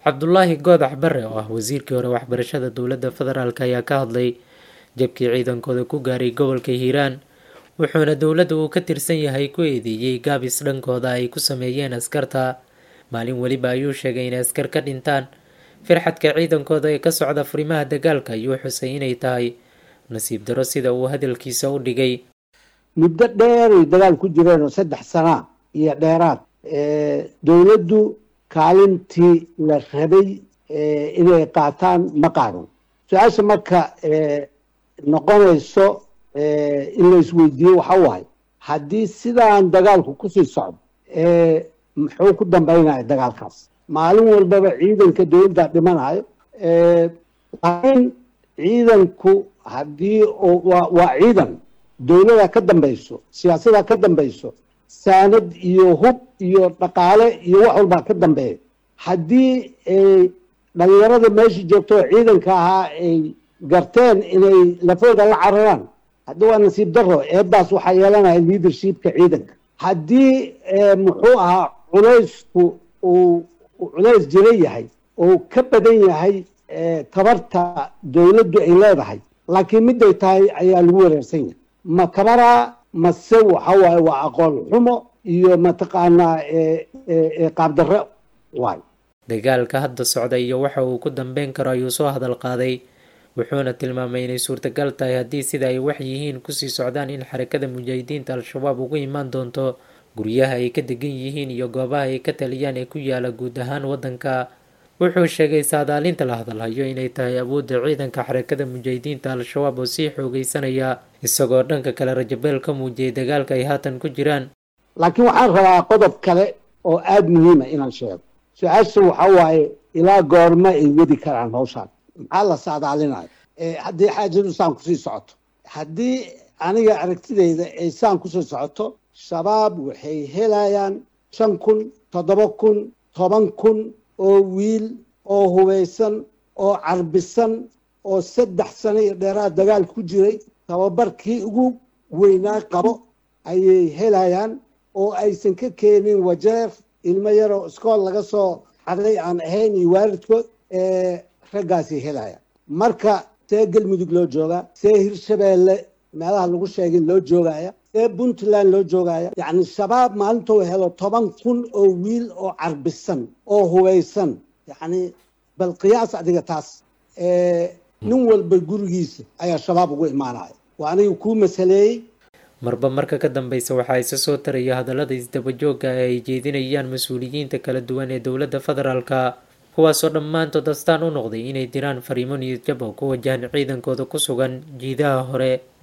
cabdulaahi goodax bare oo ah wasiirkii hore waxbarashada dowladda federaalk ayaa ka hadlay jabkii ciidankooda ku gaaray gobolka hiiraan wuxuuna dowladda uu ka tirsan yahay ku eedeeyey gaabis dhankooda ay ku sameeyeen askarta maalin weliba ayuu sheegay inay askar ka dhintaan firxadka ciidankooda ee ka socda furimaha dagaalka ayuu xusay inay tahay nasiib daro sida uu hadalkiisa u dhigay muddo dheeray dagaal ku jireenoo saddex sana iyo dheeraad dowladdu kaalintii la rabay inay qaataan ma qaadon su-aasha marka noqonayso in la isweydiiyo waxa waay haddii sidaan dagaalku kusii socdo muxuu ku dambaynaya dagaalkaas maalin walbaba ciidanka dowladda dhimanayo laakiin ciidanku haddii waa ciidan dowlada ka dambayso siyaasada ka dambayso saanad iyo hub iyo dhaqaale iyo wax walbaa ka dambeeya haddii dhalinyarada meesha joogto oo ciidanka ahaa ay garteen inay lafooda la cararaan haddi waa nasiib daro eedaas waxaa yeelanaya leadershipka ciidanka haddii muxuu ahaa culaysku uu culays jira yahay oo ka badan yahay tabarta dowladdu ay leedahay laakiin miday tahay ayaa lagu wareersan yahay ma kabaraa mase waxa waaye waa aqoon xumo iyo mataqaanaa qaabdarre waay dagaalka hadda socda iyo waxa uu ku dambeyn karo ayuu soo hadal qaaday wuxuuna tilmaamay inay suurtagal tahay haddii sida ay wax yihiin kusii socdaan in xarakada mujaahidiinta al-shabaab ugu imaan doonto guryaha ay ka degan yihiin iyo goobaha ay ka taliyaan ee ku yaala guud ahaan waddanka wuxuu sheegay saadaalinta la hadalhayo inay tahay awoodda ciidanka xarakada mujaahidiinta al-shabaab oo sii xoogeysanaya isagoo dhanka kale rajabeel ka muujiyay dagaalka ay haatan ku jiraan laakiin waxaan rabaa qodob kale oo aada muhiima inaan sheego su-aasha waxa waaye ilaa goorma ay wadi karaan hawshaan maxaa la saadaalinayo haddii xaajadu saan kusii socoto haddii aniga aragtidayda ay saan kusii socoto shabaab waxay helayaan shan kun toddoba kun toban kun oo wiil oo hubaysan oo carbisan oo saddex sano iyo dheeraad dagaal ku jiray tababarkii ugu weynaa qabo ayay helayaan oo aysan ka keenin wajeer ilmo yaroo iskool laga soo xaday aan ahayn iyo waalidkood raggaasay helayaan marka see galmudug loo joogaa see hirshabeelle meelaha lagu sheegin loo joogaya see puntland loo joogaya yacni shabaab maalintou helo toban kun oo wiil oo carbisan oo hubaysan yacni bal qiyaas adiga taas nin walba gurigiisa ayaa shabaab ugu imaanaya waa aniga kuu masaleeyey marba marka ka dambeysa waxaa isa soo taraya hadallada isdabajooga ee ay jeedinayaan mas-uuliyiinta kala duwan ee dowladda federaalka kuwaasoo dhammaantood astaan u noqday inay diraan fariimo niyadjab oo ku wajahan ciidankooda ku sugan jiidaha hore